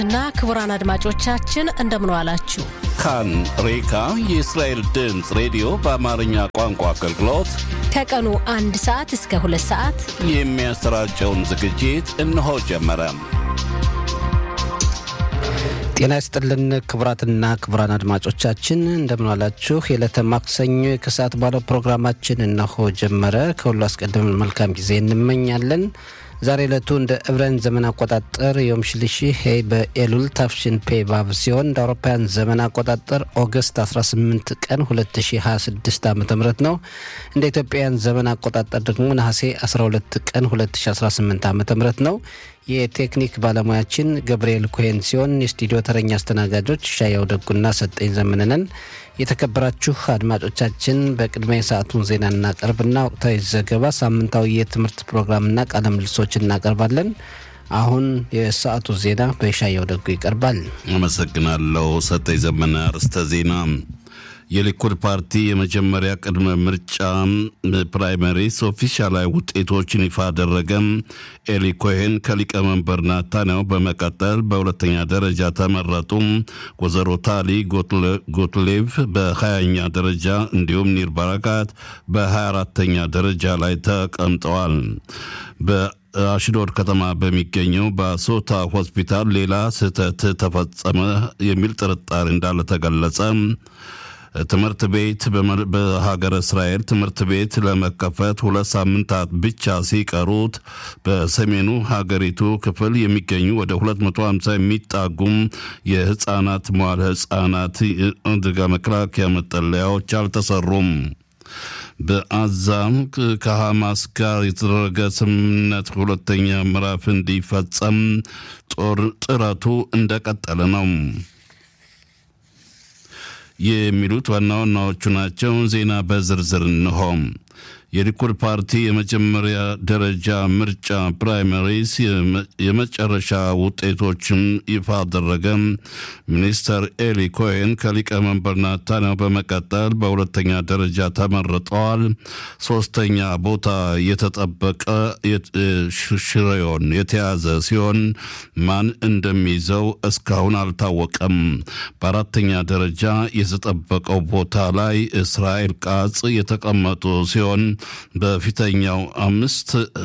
እና ክቡራን አድማጮቻችን እንደምን ዋላችሁ። ካን ሬካ የእስራኤል ድምፅ ሬዲዮ በአማርኛ ቋንቋ አገልግሎት ከቀኑ አንድ ሰዓት እስከ ሁለት ሰዓት የሚያሰራጨውን ዝግጅት እነሆ ጀመረ። ጤና ይስጥልን ክቡራትና ክቡራን አድማጮቻችን እንደምንዋላችሁ። የዕለተ ማክሰኞ ከሰዓት ባለው ፕሮግራማችን እነሆ ጀመረ። ከሁሉ አስቀድመን መልካም ጊዜ እንመኛለን። ዛሬ ዕለቱ እንደ ዕብራውያን ዘመን አቆጣጠር ዮም ሽልሺ ሄይ በኤሉል ታፍሽን ፔ ባብ ሲሆን እንደ አውሮፓውያን ዘመን አቆጣጠር ኦገስት 18 ቀን 2026 ዓ ም ነው። እንደ ኢትዮጵያውያን ዘመን አቆጣጠር ደግሞ ነሐሴ 12 ቀን 2018 ዓ ም ነው። የቴክኒክ ባለሙያችን ገብርኤል ኮሄን ሲሆን የስቱዲዮ ተረኛ አስተናጋጆች ሻያው ደጉና ሰጠኝ ዘመንነን። የተከበራችሁ አድማጮቻችን በቅድሚያ የሰዓቱን ዜና እናቀርብና ወቅታዊ ዘገባ፣ ሳምንታዊ የትምህርት ፕሮግራምና ቃለ ምልሶች እናቀርባለን። አሁን የሰዓቱ ዜና በሻያው ደጉ ይቀርባል። አመሰግናለሁ ሰጠኝ ዘመነ። አርዕስተ ዜና የሊኩድ ፓርቲ የመጀመሪያ ቅድመ ምርጫ ፕራይመሪስ ኦፊሻላዊ ውጤቶችን ይፋ አደረገ። ኤሊ ኮሄን ከሊቀመንበር ናታንያሁ በመቀጠል በሁለተኛ ደረጃ ተመረጡ። ወይዘሮ ታሊ ጎትሌቭ በሀያኛ ደረጃ እንዲሁም ኒር ባራካት በሀያ አራተኛ ደረጃ ላይ ተቀምጠዋል። በአሽዶድ ከተማ በሚገኘው በሶታ ሆስፒታል ሌላ ስህተት ተፈጸመ የሚል ጥርጣሬ እንዳለ ተገለጸ። ትምህርት ቤት በሀገረ እስራኤል ትምህርት ቤት ለመከፈት ሁለት ሳምንታት ብቻ ሲቀሩት በሰሜኑ ሀገሪቱ ክፍል የሚገኙ ወደ 250 የሚጣጉም የህፃናት መዋለ ህፃናት አደጋ መከላከያ መጠለያዎች አልተሰሩም። በአዛም ከሐማስ ጋር የተደረገ ስምምነት ሁለተኛ ምዕራፍ እንዲፈጸም ጦር ጥረቱ እንደቀጠለ ነው። የሚሉት ዋና ዋናዎቹ ናቸው። ዜና በዝርዝር እንሆ። የሊኩድ ፓርቲ የመጀመሪያ ደረጃ ምርጫ ፕራይመሪስ የመጨረሻ ውጤቶችን ይፋ አደረገ። ሚኒስተር ኤሊ ኮሄን ከሊቀመንበር ናታንያሁ በመቀጠል በሁለተኛ ደረጃ ተመርጠዋል። ሶስተኛ ቦታ የተጠበቀ ሽሬዮን የተያዘ ሲሆን ማን እንደሚይዘው እስካሁን አልታወቀም። በአራተኛ ደረጃ የተጠበቀው ቦታ ላይ እስራኤል ቃጽ የተቀመጡ ሲሆን በፊተኛው አምስት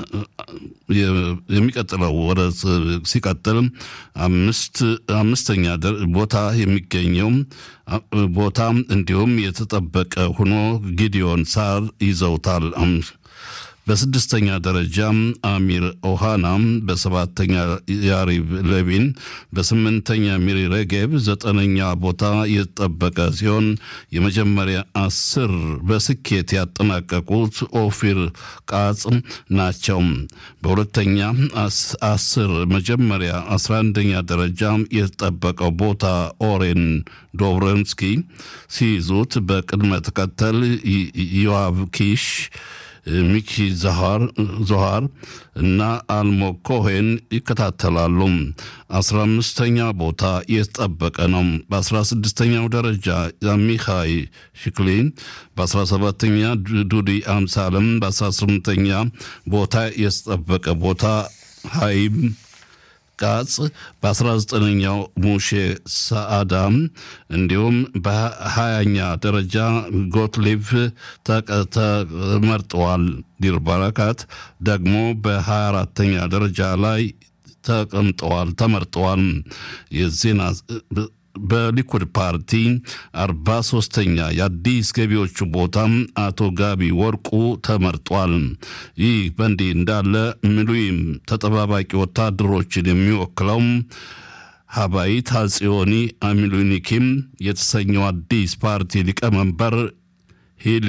የሚቀጥለው ወደ ሲቀጥል አምስት አምስተኛ ቦታ የሚገኘው ቦታ እንዲሁም የተጠበቀ ሆኖ ጊዲዮን ሳር ይዘውታል። በስድስተኛ ደረጃ አሚር ኦሃና፣ በሰባተኛ ያሪቭ ለቪን፣ በስምንተኛ ሚሪ ሬጌብ፣ ዘጠነኛ ቦታ የተጠበቀ ሲሆን የመጀመሪያ አስር በስኬት ያጠናቀቁት ኦፊር ቃጽ ናቸው። በሁለተኛ አስር መጀመሪያ አስራ አንደኛ ደረጃ የተጠበቀው ቦታ ኦሬን ዶብረንስኪ ሲይዙት በቅድመ ተከተል ዮአቭ ኪሽ ሚኪ ዞሃር እና አልሞ ኮሄን ይከታተላሉ። አስራ አምስተኛ ቦታ የተጠበቀ ነው። በአስራ ስድስተኛው ደረጃ አሚኻይ ሽክሊን፣ በአስራ ሰባተኛ ዱዲ አምሳለም፣ በአስራ ስምንተኛ ቦታ የተጠበቀ ቦታ ሃይም ቃጽ በ19ኛው ሙሼ ሰአዳም እንዲሁም በሀያኛ ደረጃ ጎትሊቭ ተመርጠዋል። ዲር ባራካት ደግሞ በ24ተኛ ደረጃ ላይ ተቀምጠዋል ተመርጠዋል። የዜና በሊኩድ ፓርቲ አርባ ሶስተኛ የአዲስ ገቢዎቹ ቦታም አቶ ጋቢ ወርቁ ተመርጧል። ይህ በእንዲህ እንዳለ ሚሉይም ተጠባባቂ ወታደሮችን የሚወክለው ሀባይት ሀጽዮኒ አሚሉኒኪም የተሰኘው አዲስ ፓርቲ ሊቀመንበር ሂሊ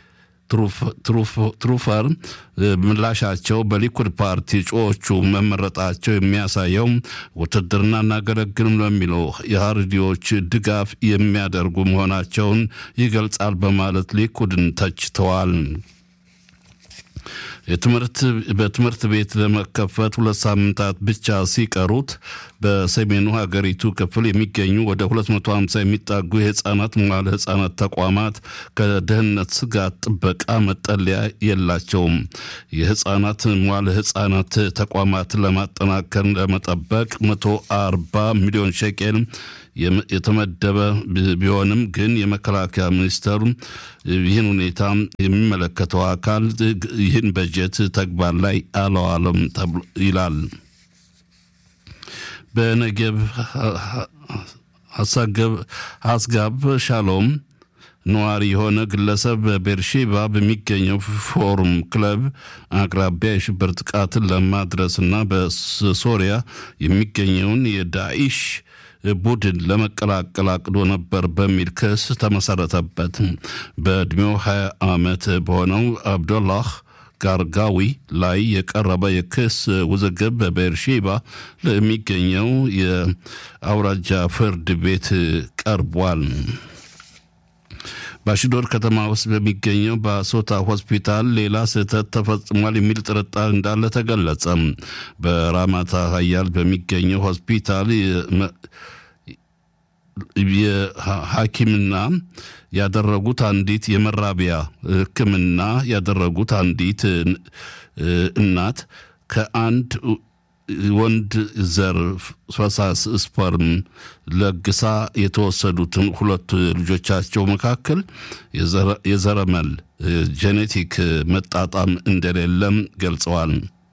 ትሩፈር ምላሻቸው በሊኩድ ፓርቲ እጩዎቹ መመረጣቸው የሚያሳየው ውትድርና እናገለግልም ለሚለው የሀርዲዎች ድጋፍ የሚያደርጉ መሆናቸውን ይገልጻል በማለት ሊኩድን ተችተዋል። በትምህርት ቤት ለመከፈት ሁለት ሳምንታት ብቻ ሲቀሩት በሰሜኑ ሀገሪቱ ክፍል የሚገኙ ወደ 250 የሚጣጉ የህፃናት መዋለ ህፃናት ተቋማት ከደህንነት ስጋት ጥበቃ መጠለያ የላቸውም። የህፃናት መዋለ ህፃናት ተቋማት ለማጠናከር ለመጠበቅ 140 ሚሊዮን ሸቄል የተመደበ ቢሆንም ግን የመከላከያ ሚኒስቴሩ ይህን ሁኔታ የሚመለከተው አካል ይህን በጀት ተግባር ላይ አለዋለም ይላል። በነገብ አስጋብ ሻሎም ነዋሪ የሆነ ግለሰብ በቤርሼባ በሚገኘው ፎሩም ክለብ አቅራቢያ የሽብር ጥቃትን ለማድረስና በሶሪያ የሚገኘውን የዳኢሽ ቡድን ለመቀላቀል አቅዶ ነበር በሚል ክስ ተመሰረተበት። በዕድሜው 20 ዓመት በሆነው አብዶላህ ጋርጋዊ ላይ የቀረበ የክስ ውዝግብ በቤርሼባ ለሚገኘው የአውራጃ ፍርድ ቤት ቀርቧል። በአሽዶድ ከተማ ውስጥ በሚገኘው በአሶታ ሆስፒታል ሌላ ስህተት ተፈጽሟል የሚል ጥርጣሬ እንዳለ ተገለጸ። በራማታ ሀያል በሚገኘው ሆስፒታል የሐኪምና ያደረጉት አንዲት የመራቢያ ሕክምና ያደረጉት አንዲት እናት ከአንድ ወንድ ዘር ፈሳሽ ስፐርም ለግሳ የተወሰዱትን ሁለት ልጆቻቸው መካከል የዘረመል ጄኔቲክ መጣጣም እንደሌለም ገልጸዋል።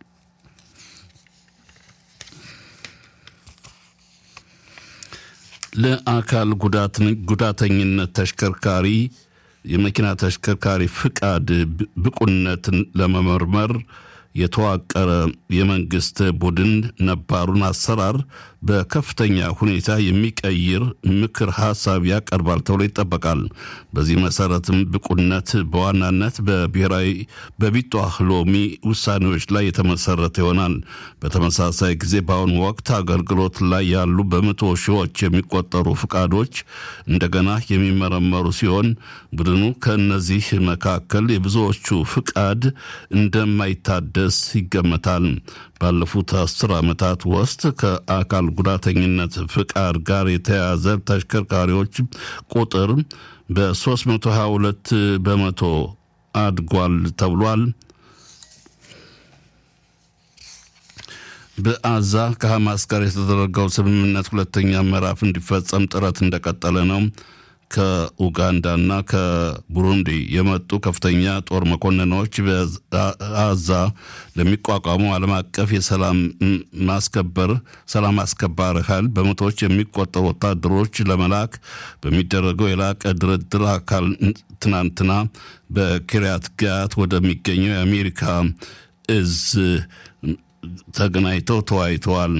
ለአካል ጉዳተኝነት ተሽከርካሪ የመኪና ተሽከርካሪ ፍቃድ ብቁነትን ለመመርመር የተዋቀረ የመንግስት ቡድን ነባሩን አሰራር በከፍተኛ ሁኔታ የሚቀይር ምክር ሀሳብ ያቀርባል ተብሎ ይጠበቃል። በዚህ መሰረትም ብቁነት በዋናነት በብሔራዊ በቢጧህ ሎሚ ውሳኔዎች ላይ የተመሰረተ ይሆናል። በተመሳሳይ ጊዜ በአሁኑ ወቅት አገልግሎት ላይ ያሉ በመቶ ሺዎች የሚቆጠሩ ፍቃዶች እንደገና የሚመረመሩ ሲሆን ቡድኑ ከእነዚህ መካከል የብዙዎቹ ፍቃድ እንደማይታደስ ይገመታል። ባለፉት አስር ዓመታት ውስጥ ከአካል ጉዳተኝነት ፍቃድ ጋር የተያያዘ ተሽከርካሪዎች ቁጥር በ322 በመቶ አድጓል ተብሏል። በአዛ ከሐማስ ጋር የተደረገው ስምምነት ሁለተኛ ምዕራፍ እንዲፈጸም ጥረት እንደቀጠለ ነው። ከኡጋንዳና ከቡሩንዲ የመጡ ከፍተኛ ጦር መኮንኖች በአዛ ለሚቋቋሙ ዓለም አቀፍ የሰላም ማስከበር ሰላም አስከባሪ ኃይል በመቶዎች የሚቆጠሩ ወታደሮች ለመላክ በሚደረገው የላቀ ድርድር አካል ትናንትና በኪርያት ጋት ወደሚገኘው የአሜሪካ እዝ ተገናኝተው ተወያይተዋል።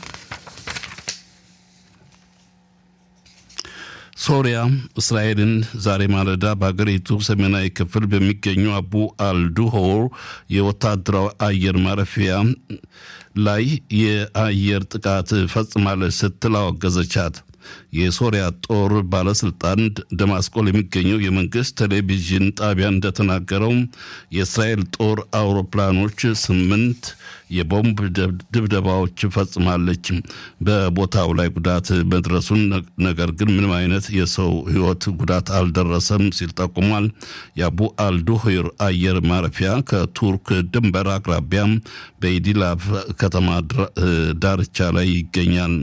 ሶሪያ እስራኤልን ዛሬ ማለዳ በሀገሪቱ ሰሜናዊ ክፍል በሚገኙ አቡ አልዱሆር የወታደራዊ አየር ማረፊያ ላይ የአየር ጥቃት ፈጽማለች ስትል አወገዘቻት። የሶሪያ ጦር ባለስልጣን ደማስቆ ለሚገኘው የመንግስት ቴሌቪዥን ጣቢያ እንደተናገረው የእስራኤል ጦር አውሮፕላኖች ስምንት የቦምብ ድብደባዎች ፈጽማለች። በቦታው ላይ ጉዳት መድረሱን ነገር ግን ምንም አይነት የሰው ሕይወት ጉዳት አልደረሰም ሲል ጠቁሟል። የአቡ አልዱሂር አየር ማረፊያ ከቱርክ ድንበር አቅራቢያ በኢዲላፍ ከተማ ዳርቻ ላይ ይገኛል።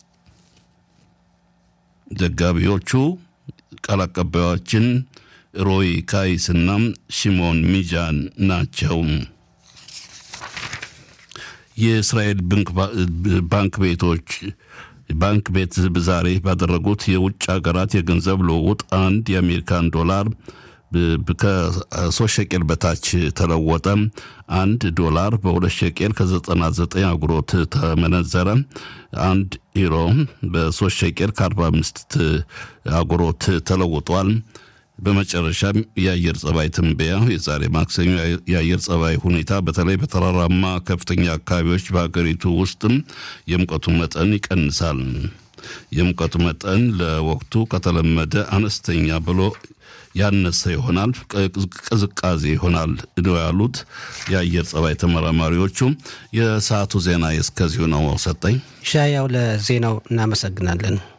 ዘጋቢዎቹ ቃል አቀባዮችን ሮይ ካይስና ሽሞን ሚጃን ናቸው። የእስራኤል ባንክ ቤቶች ባንክ ቤት ዛሬ ባደረጉት የውጭ ሀገራት የገንዘብ ልውውጥ አንድ የአሜሪካን ዶላር ከሶስት ሸቄል በታች ተለወጠ። አንድ ዶላር በሁለት ሸቄል ከዘጠና ዘጠኝ አጉሮት ተመነዘረ። አንድ ዩሮ በሶስት ሸቄል ከአርባ አምስት አጉሮት ተለውጧል። በመጨረሻም የአየር ጸባይ ትንበያ የዛሬ ማክሰኞ የአየር ጸባይ ሁኔታ በተለይ በተራራማ ከፍተኛ አካባቢዎች በሀገሪቱ ውስጥም የሙቀቱ መጠን ይቀንሳል። የሙቀቱ መጠን ለወቅቱ ከተለመደ አነስተኛ ብሎ ያነሰ ይሆናል፣ ቅዝቃዜ ይሆናል ነው ያሉት የአየር ጸባይ ተመራማሪዎቹ። የሰዓቱ ዜና እስከዚሁ ነው። ሰጠኝ ሻያው ለዜናው እናመሰግናለን።